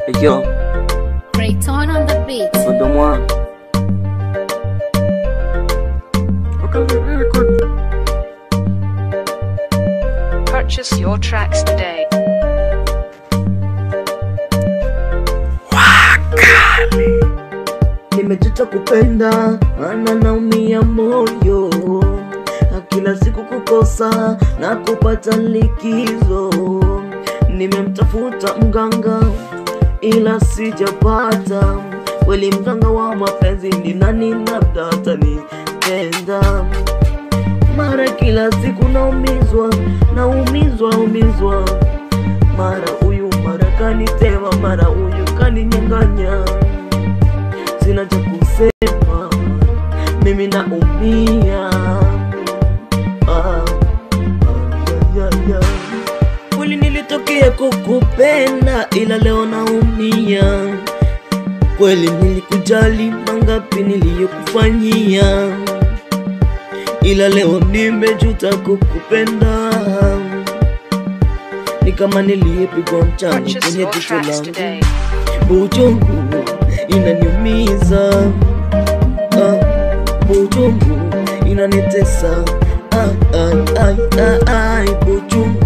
Yo, Rayton on the beat. ndo mwa Purchase your tracks today. nimejuta kupenda, maana naumia moyo na kila siku kukosa na kupata likizo. Nimemtafuta mganga ila sijapata, kweli mganga wa mapenzi ni nani? Labda atanipenda. Mara kila siku naumizwa, naumizwa, umizwa, mara huyu mara kanitema, mara huyu kaninyang'anya sina cha kusema, mimi naumia. Ah, ah, ya, ya, ya. Kweli nilitokea kukupenda, ila leo naumia. Kweli nilikujali, mangapi niliyokufanyia, ila leo nimejuta kukupenda. Ni kama niliyepigwa mchana Purchase kwenye your jicho tracks langu today. Buchungu inaniumiza, ah, buchungu inanitesa, ah, ai, ai, ai, ai, buchungu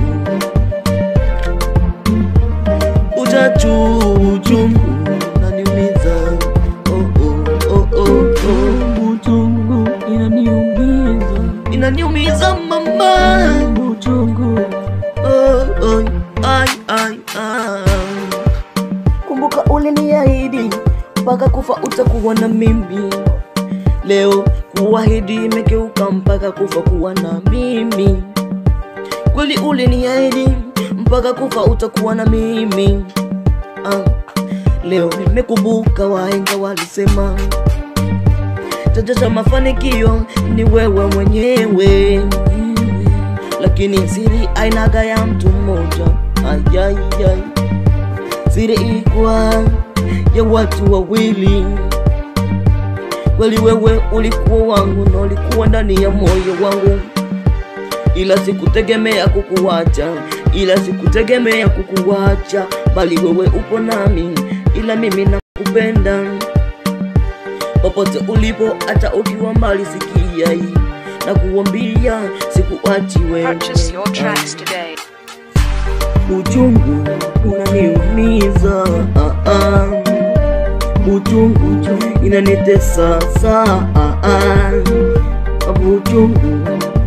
ujachu uchungu inaniumiza, oh, oh, oh, oh, oh. Buchungu inaniumiza, inaniumiza mama, buchungu oh, oh, ai, ai, ai. Kumbuka uliniahidi mpaka kufa utakuwa na mimi. Leo kuahidi imegeuka mpaka kufa kuwa na mimi. Kweli uliniahidi mpaka kufa utakuwa na mimi. Ah, leo nimekumbuka wahenga walisema chanzo cha mafanikio ni wewe mwenyewe, lakini siri ainaga ya mtu mmoja. Ayayay siri ilikuwa ya watu wawili. Kweli wewe ulikuwa wangu na ulikuwa ndani ya moyo wangu, ila sikutegemea kukuacha, ila sikutegemea kukuacha, bali wewe upo nami, ila mimi nakupenda popote ulipo, hata ukiwa mbali, sikia hii na kuambia sikuachi wewe. Purchase your tracks today. Uchungu unaniumiza, ah, ah. Uchungu inanitesa saa, ah, ah. Uchungu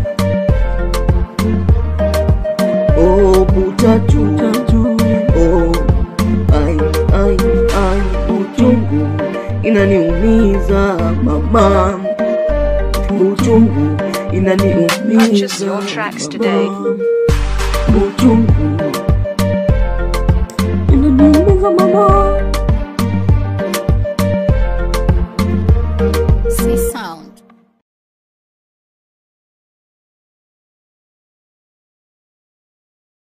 oh, butatu oh, ai, ai, ai. Uchungu inaniumiza mama, uchungu Purchase inaniumiza your tracks today. mama. Uchungu